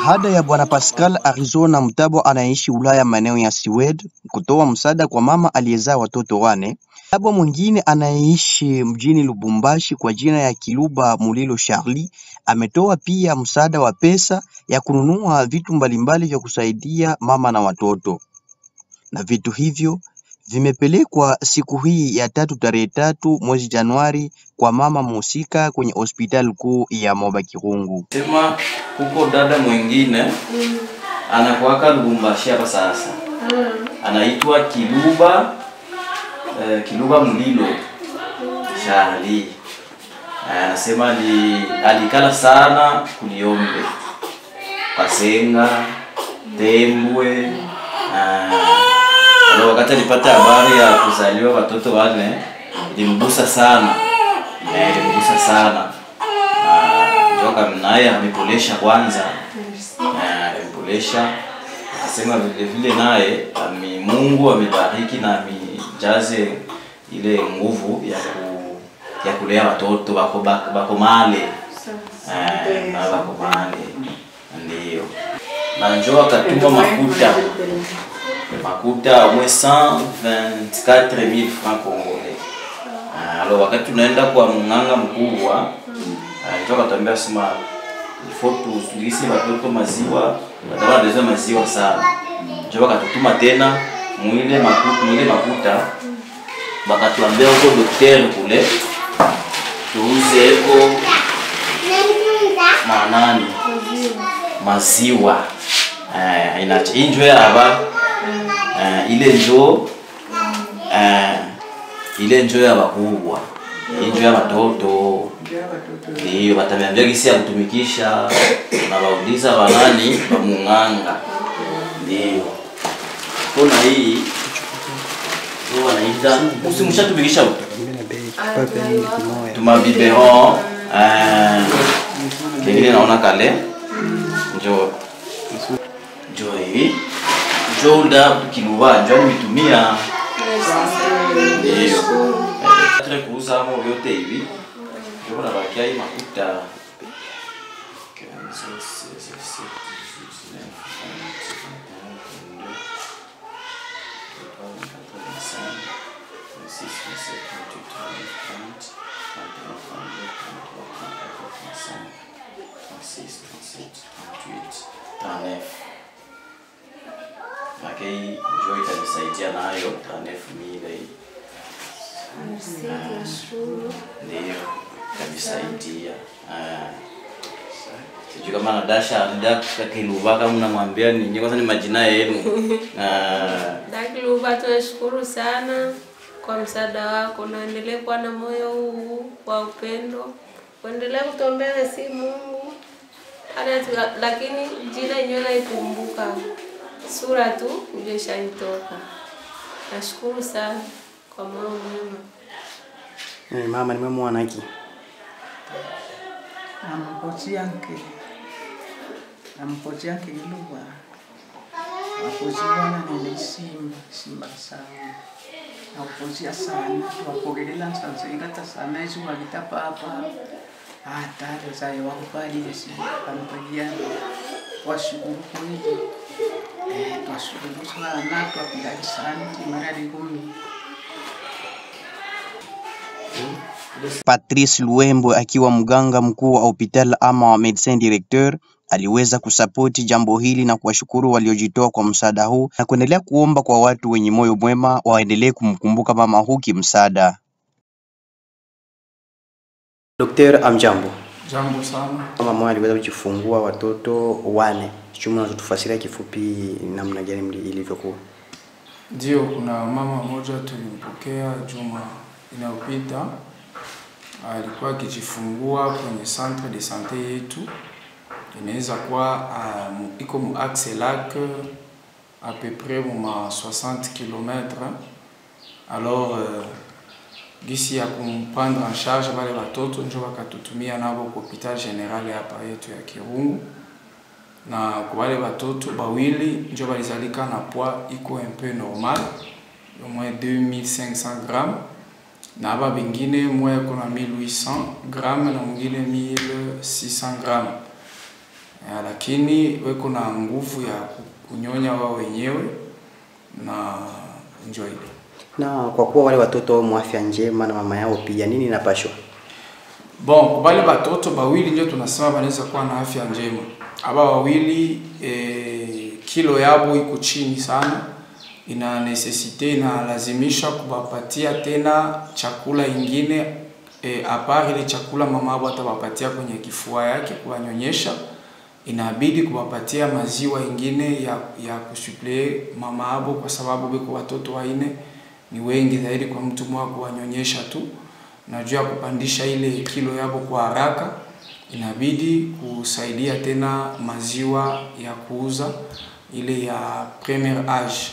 Baada ya bwana Pascal Arizona Mtabo anayeishi Ulaya maeneo ya Sweden kutoa msaada kwa mama aliyezaa watoto wane, Mtabo mwingine anayeishi mjini Lubumbashi kwa jina ya Kiluba Mulilo Charlie ametoa pia msaada wa pesa ya kununua vitu mbalimbali vya kusaidia mama na watoto, na vitu hivyo vimepelekwa siku hii ya tatu tarehe tatu mwezi Januari kwa mama mhusika kwenye hospitali kuu ya Moba Kirungu. Sema kuko dada mwingine anakuaka Lubumbashi hapa sasa, anaitwa Kiluba eh, Kiluba Mlilo Charlie. Eh, Anasema ni alikala sana kuliombe Pasenga Tembwe eh, Alo, wakati alipata habari ya kuzaliwa watoto wane ilimgusa sana eh, ilimgusa sana Ah, joka naye amepolesha kwanza eh, amepolesha akasema vile vile naye ami Mungu amebariki na amijaze ile nguvu ya ku, ya kulea watoto bako bako, bako male eh, na bako male ndio na njoo akatuma makuta makuta au moins 124000 francs congolais. Ah, Alors wakati tunaenda kwa mng'anga mkubwa ah, ndio akatuambia sema il faut tulisi watoto maziwa, watakuwa wanaweza maziwa sana. Ndio wakatutuma tena mwile makuta, mwile makuta bakatuambia huko daktari kule tuuze eko manani maziwa eh, inacho injo yaba eh, ile njo eh, ile njo ya bakubwa injo ya watoto ndiyo batamiambia gisi ya kutumikisha na bauliza banani bamung'anga ndiyo kona hii ndio wanaita usimushatumikisha utu tumabiberon eh, kengine naona kale njo njo hivi njo nda kiluba njo nimetumia ndio tule kuuza amo vyote hivi ndio kuna bakia hii makuta Lakini njoo itanisaidia nayo tanefu mile hii ndio itanisaidia. Ah. Sijui kama Nadasha Nida Kiluba kama mnamwambia ninyi kwanza ni majina yenu. Ah, Dakiluba, tunashukuru sana kwa msaada wako, na endelee kuwa na moyo huu wa upendo, uendelee kutuombea na si Mungu hata tu- lakini jina yenyewe naikumbuka, sura tu ndio ishanitoka. Nashukuru sana kwa moyo mwema. Eh, Mama nimemwona hiki Nampochi yanke nampochi yanke iluba wapochi bwana nene simba simba sana nakupochia sana wapokelela nsanseikata sana izuba litapapa hatari zaye wakupalile si pampaliana washukuru kweli Eh, twashukuru sana twapilali sana timarali kumi Patrice Luembo akiwa mganga mkuu wa hospitali ama wa medecin directeur aliweza kusapoti jambo hili na kuwashukuru waliojitoa kwa msaada huu na kuendelea kuomba kwa watu wenye moyo mwema waendelee kumkumbuka mama huu kimsaada. Daktari, amjambo. Jambo sana. Mama mmoja aliweza kujifungua watoto wane. Chuma unazotufasiria kifupi namna gani mli- ilivyokuwa? Ndio, kuna mama mmoja tulimpokea juma inayopita, alikuwa akijifungua kwenye centre de sante yetu, inaweza kuwa uh, mu- iko mu axe lac à peu près mu ma 60 km. Alors uh, gisi ya kumprendre en charge wale watoto njo wakatutumia nabo ku hopital general hapa yetu ya Kirungu na kwa wale watoto bawili njo balizalika na poids iko un peu normal au moins 2500 grammes na aba bengine moya iko na 1800 grammes na mwingine 1600 grammes eh, lakini weko na nguvu ya kunyonya wao wenyewe na njo ile Na kwa kuwa wale watoto wamo afya njema na mama yao pia, nini inapashwa? Bon, kwa wale batoto bawili ndio tunasema banaweza kuwa na afya njema. Aba wawili eh, kilo yabo iko chini sana, ina necessite inalazimisha kubapatia tena chakula ingine eh, apart ile chakula mama abo atabapatia kwenye kifua yake kuwanyonyesha, inabidi kuwapatia maziwa ingine ya, ya kusuple mama abo, kwa sababu biko watoto waine ni wengi zaidi kwa mtu mmoja kuwanyonyesha tu na juu ya kupandisha ile kilo yabo kwa haraka, inabidi kusaidia tena maziwa ya kuuza ile ya premier age.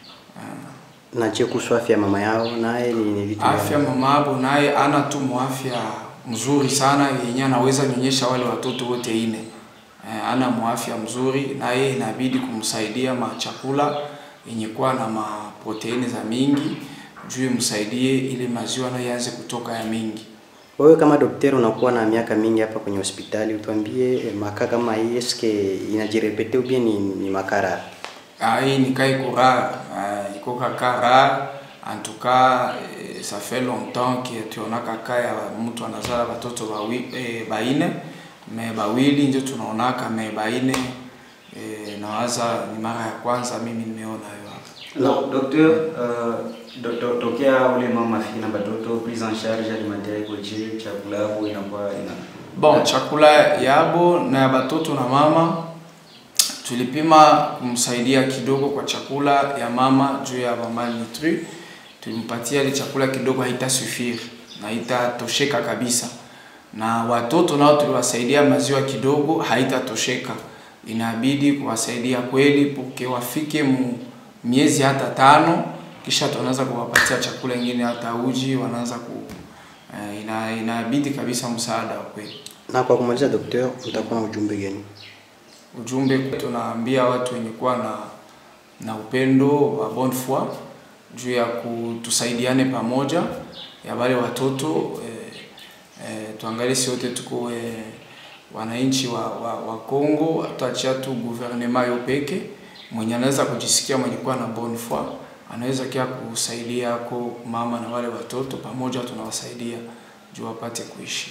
Na je, kuhusu afya ya mama yao naye ni, ni vitu gani? Afya mama abo naye ana tu mwafya mzuri sana yenye anaweza nyonyesha wale watoto wote ine. Eh, ana mwafya mzuri naye inabidi kumsaidia machakula yenye kuwa na maproteini za mingi juu imsaidie ile maziwa nayo ianze kutoka ya mingi. Wewe kama daktari unakuwa na miaka mingi hapa kwenye hospitali, utuambie eh, makaa kama hii eske inajirepete ubie ni, ni makara? Ah, hii ni cas iko rare, ah, iko kaka rare. En tout cas, eh, ça fait longtemps que tuonaka cas ya mtu anazala watoto bawi, eh, baine me bawili ndio tunaonaka me baine eh, nawaza ni mara ya kwanza mimi nimeona hiyo hapa. Alors, docteur, euh, do- do- tokea ule mama afiki na batoto prise en charge alimentaire koje chakula yako inakuwa ina Bon, chakula yabo na ya batoto na mama tulipima kumsaidia kidogo kwa chakula ya mama juu ya mama nutri. Tulimpatia ile chakula kidogo, haitasuffire na haitatosheka kabisa, na watoto nao tuliwasaidia maziwa kidogo, haitatosheka. Inabidi kuwasaidia kweli puke wafike mu miezi hata tano, kisha tunaanza kuwapatia chakula ingine hata uji, wanaanza ku eh, ina, inabidi kabisa msaada wa kweli. Na kwa kumaliza, daktari, utakuwa na ujumbe gani? ujumbe tunaambia watu wenye kuwa na na upendo wa bonne foi juu ya kutusaidiane pamoja ya wale watoto eh, eh, tuangalie si wote tuko eh, wananchi wa, wa, wa Kongo, hatuachia tu gouvernement yo peke mwenye anaweza kujisikia mwenye kuwa na bonne foi anaweza kia kusaidia ako mama na wale watoto pamoja, tunawasaidia juu wapate kuishi.